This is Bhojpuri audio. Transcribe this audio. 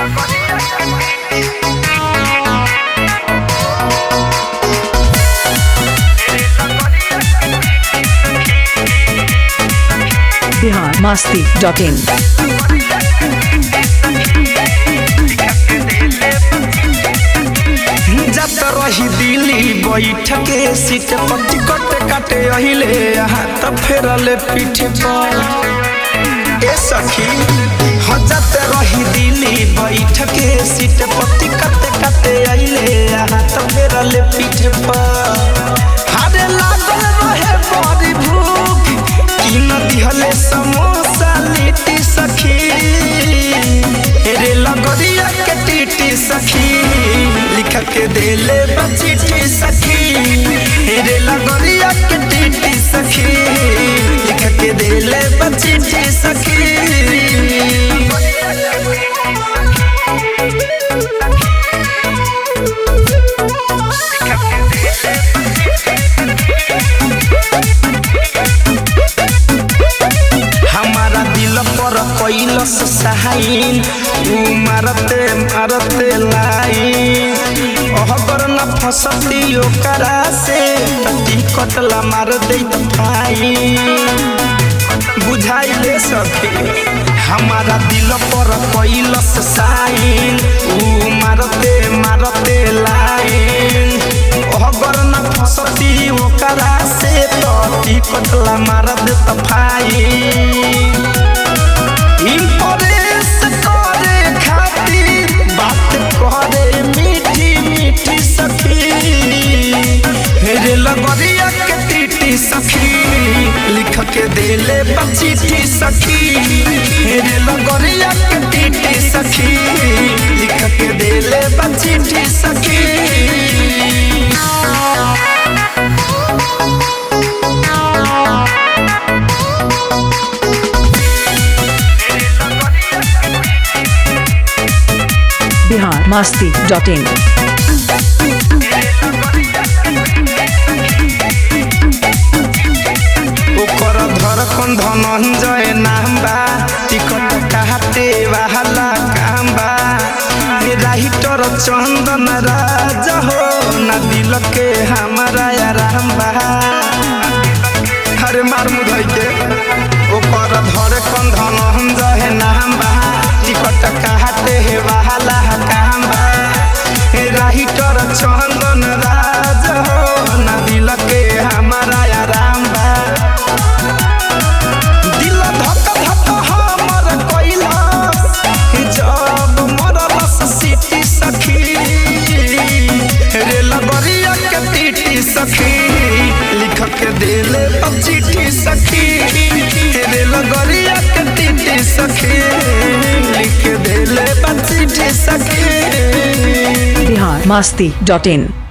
बिहार मास्ती डॉट इन जब रही दिल्ली बैठ के सीट पर टिकट काटे अहिले हाथ फेरले पीठ पर ए सखी हजत रही दिल्ली बैठ के सीट पर टिकट काटे अहिले हाथ फेरले पीठ पर हारे लागल रहे बड़ी भूख की न दिहले समोसा लिट्टी सखी रे लगरिया के टीटी सखी लिख के देले बचिटी सखी रे लगरिया के टीटी सखी लिख के देले बचिटी सखी हमारा दिल पर कैलस सहाइन ऊ मारते मारते लाइन अहगर न फसती ओकरा से तटी कटला मार दे फाइन बुझाइले सखी हमारा दिल पर कैलस साइन ऊ मारते मारते लाइन अहगर न फसती ओकरा से तटी कटला मार दे फाइन इम्प्रेस करे खातिर बात करे मीठी मीठी सखी रे लगरिया के टीटी सखी लिख के देले बचीटी सखी रे लगरिया के टीटी सखी लिख के देले बचीटी सखी बिहार मास्ती डॉट इन ओकर धड़कन धनंजय नाम बा टिकट काटे वाला काम बा हे राइटर चंदन राजा हो ना दिल के हमारा आराम बा अरे मार मुधई के ओकर धड़कन धनंजय नाम बा टिकट काटे वाला काम बा हे राइटर चंदन राजा हो ना दिल के हमारा आराम बा दिल धक धक हमर कैलाश जब मरलस सिटी सखी रे लगरिया के टीटी सखी लिख के देले चिट्ठी सखी रे लगरिया के टीटी सखी लिख के देले चिट्ठी सखी बिहार मास्ती डॉट इन